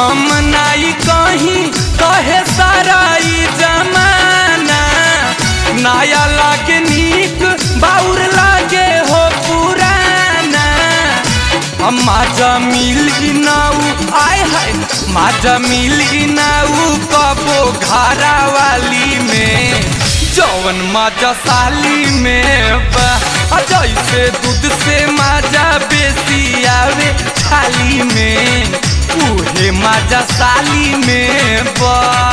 हम नाई कहीं कहे सारा ई जमाना नया लागे नीक बाउर लागे हो पुराना हम माजा मिली नाऊ आय हाय माजा मिली नाऊ कबो घरा वाली में जौवन माजा साली में बा आ जैसे दूध से माजा बेसी आवे थाली में उहे माजा साली में बा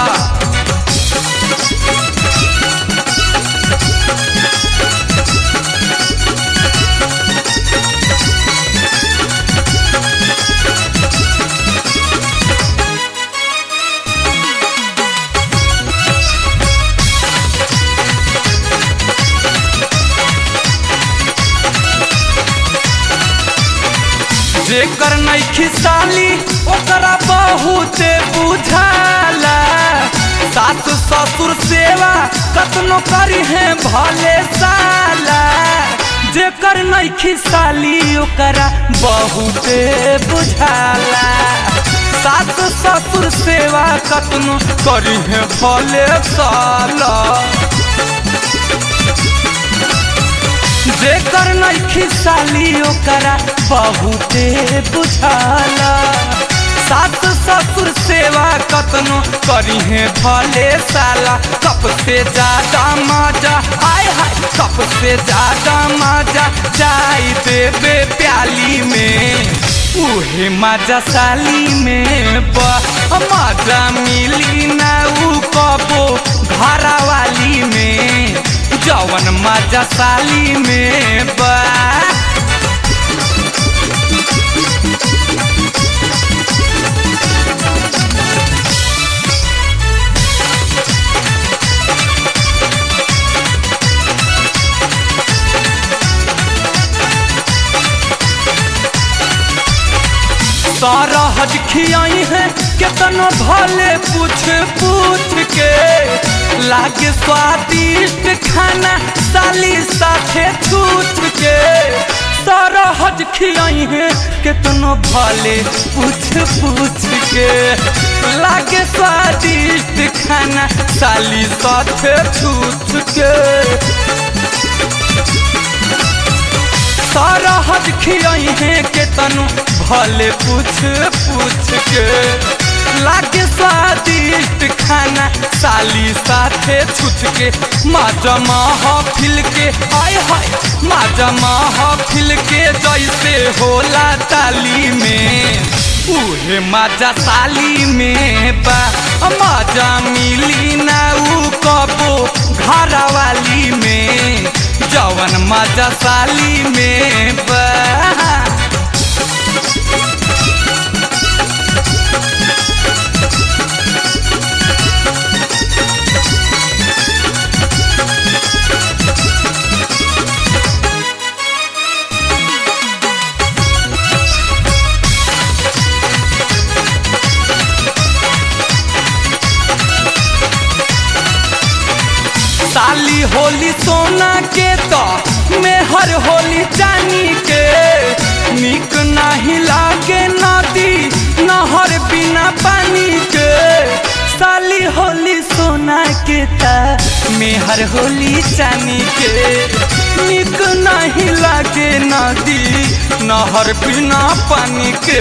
जेकर नैखी साली ओकरा बहुते बुझाला सास ससुर सेवा कतनो करी है भले साला जेकर नैखी साली ओकरा बहुते बुझाला सास ससुर सेवा कतनो करी है भले साला जेकर नैखी साली ओकरा बहुते बुझाला सास ससुर सेवा कतनो करी है भले साला कप से ज्यादा मजा आय हाय कप से ज्यादा मजा जाई देवे प्याली में उहे मजा साली में बा मजा मिली ना ऊ कबो घरा वाली में जवन मजा साली में बा सारा हज खियाई है कितना भले पूछ पूछ के लागे स्वादिष्ट खाना साली साथे छूछ के सारा हज खियाई है कितना भले पूछ पूछ के लागे स्वादिष्ट खाना साली साथे छूछ के सारा हज खियाई है के तनु भले पूछ पूछ के लागे स्वादिष्ट खाना साली साथे छुछ के माजा महफिल के आय हाय माजा महफिल के जैसे होला ताली में उहे माजा साली में बा माजा मिली ना ऊ कबो घरा वाली में जवन मजा साली में बा साली होली सोना के तो मेहर होली चानी के निक नहीं लागे नदी नहर बिना पानी के साली होली सोना के ता मेहर होली चानी के निक नहीं लागे नदी नहर बिना पानी के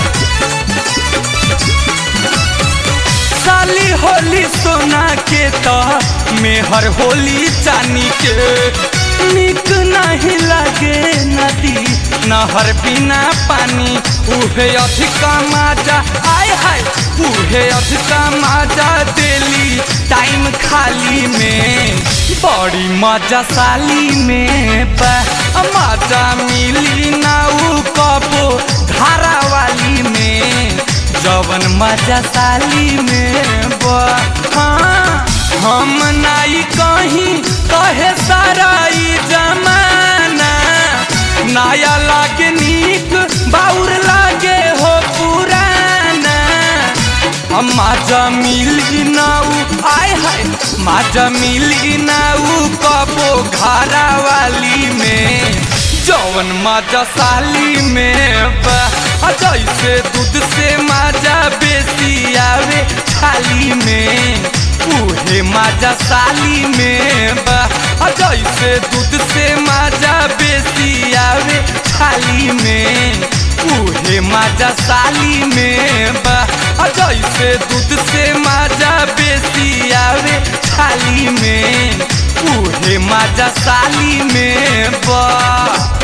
साली होली सोना के तो मेहर होली चानी के निक नहीं लगे नदी नहर बिना पानी उहे अधिका माजा आय हाय उहे अधिका माजा देली टाइम खाली में बड़ी मजा साली में बा मजा मिली ना ऊ कबो धारा वाली में जवन मजा साली में बा हाँ हम नाई कहीं कहे सारा ई जमाना नया लागे नीक बाउर लागे हो पुराना हम माजा मिली नाऊ आय हाय माजा मिली नाऊ कबो घरा वाली में जौवन माजा साली में बा आ जैसे जैसे दूध से माजा बेसी आवे थाली में उहे माजा साली में बा आ जैसे दूध से माजा बेसी आवे थाली में उहे माजा साली में बा आ जैसे दूध से माजा बेसी आवे थाली में उहे माजा साली में बा